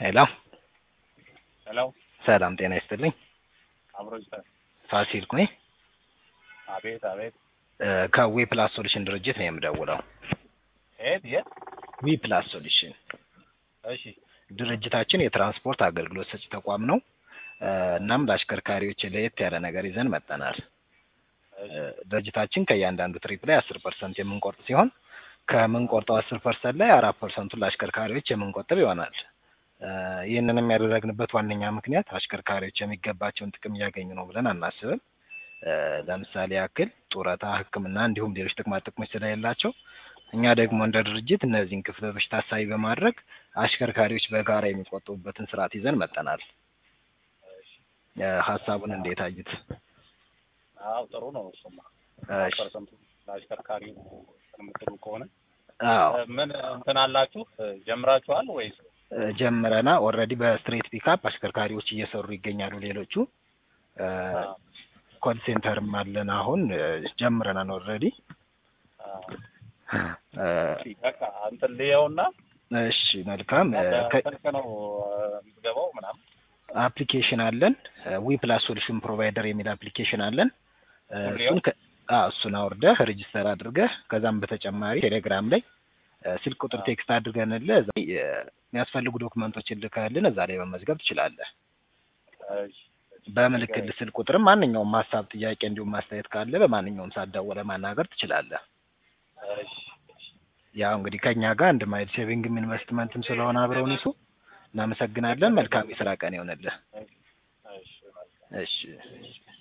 ሄሎ ሄሎ ሰላም ጤና ይስጥልኝ። አብሮ ይስጠን። ፋሲል ኩኝ አቤት አቤት። ከዊ ፕላስ ሶሉሽን ድርጅት ነው የምደውለው። የት የት? ዊ ፕላስ ሶሉሽን እሺ ድርጅታችን የትራንስፖርት አገልግሎት ሰጪ ተቋም ነው። እ እናም ለአሽከርካሪዎች ለየት ያለ ነገር ይዘን መጠናል። እሺ ድርጅታችን ከእያንዳንዱ ትሪፕ ላይ አስር ፐርሰንት የምንቆርጥ ሲሆን ከምንቆርጠው አስር ፐርሰንት ላይ አራት ፐርሰንቱን ለአሽከርካሪዎች የምንቆጥብ ይሆናል። እ ይህንንም ያደረግንበት ዋነኛ ምክንያት አሽከርካሪዎች የሚገባቸውን ጥቅም እያገኙ ነው ብለን አናስብም። እ ለምሳሌ ያክል ጡረታ፣ ሕክምና እንዲሁም ሌሎች ጥቅማ ጥቅሞች ስለሌላቸው እኛ ደግሞ እንደ ድርጅት እነዚህን ክፍተቶች ታሳቢ በማድረግ አሽከርካሪዎች በጋራ የሚቆጥቡበትን ስርዓት ይዘን መጠናል። እ ሀሳቡን እንዴት አዩት? አዎ ጥሩ ነው። እሱማ እሺ። ፐርሰንቱ ለአሽከርካሪ የምትሉ ከሆነ አዎ እ ምን እንትን አላችሁ እ ጀምራችኋል ወይስ? እ ጀምረና ኦልሬዲ በስትሬት ፒካፕ አሽከርካሪዎች እየሰሩ ይገኛሉ። ሌሎቹ እ አዎ፣ ኮል ሴንተርም አለን አሁን እ ጀምረናል ኦልሬዲ አዎ። እ እሺ፣ በቃ እንትን ልየውና እሺ መልካም እ ከ- ስልክ ነው እ የምትገባው ምናምን። አፕሊኬሽን አለን ዊ ፕላስ ሶሉሽን ፕሮቫይደር የሚል አፕሊኬሽን አለን እ ሁሌው? እሱን ከ- አዎ እሱን አውርደህ ሬጅስተር አድርገህ ከዛም በተጨማሪ ቴሌግራም ላይ እ ስልክ ቁጥር አዎ። ቴክስት አድርገንልህ እዛ ላይ እ የሚያስፈልጉ ዶክመንቶችን ልከህልን እዛ ላይ መመዝገብ ትችላለህ። እሺ፣ በምልክት ስልክ ቁጥርም ማንኛውም ሀሳብ፣ ጥያቄ እንዲሁም ማስተያየት ካለ በማንኛውም ሰዓት ደውለህ ማናገር ትችላለህ። እሺ፣ እሺ። ያው እንግዲህ ከኛ ጋር አንድ ማይል ሴቪንግም ኢንቨስትመንትም ስለሆነ አብረውን ይሱ እናመሰግናለን። መልካም የስራ ቀን ይሆንልህ። እሺ፣ እሺ። እሺ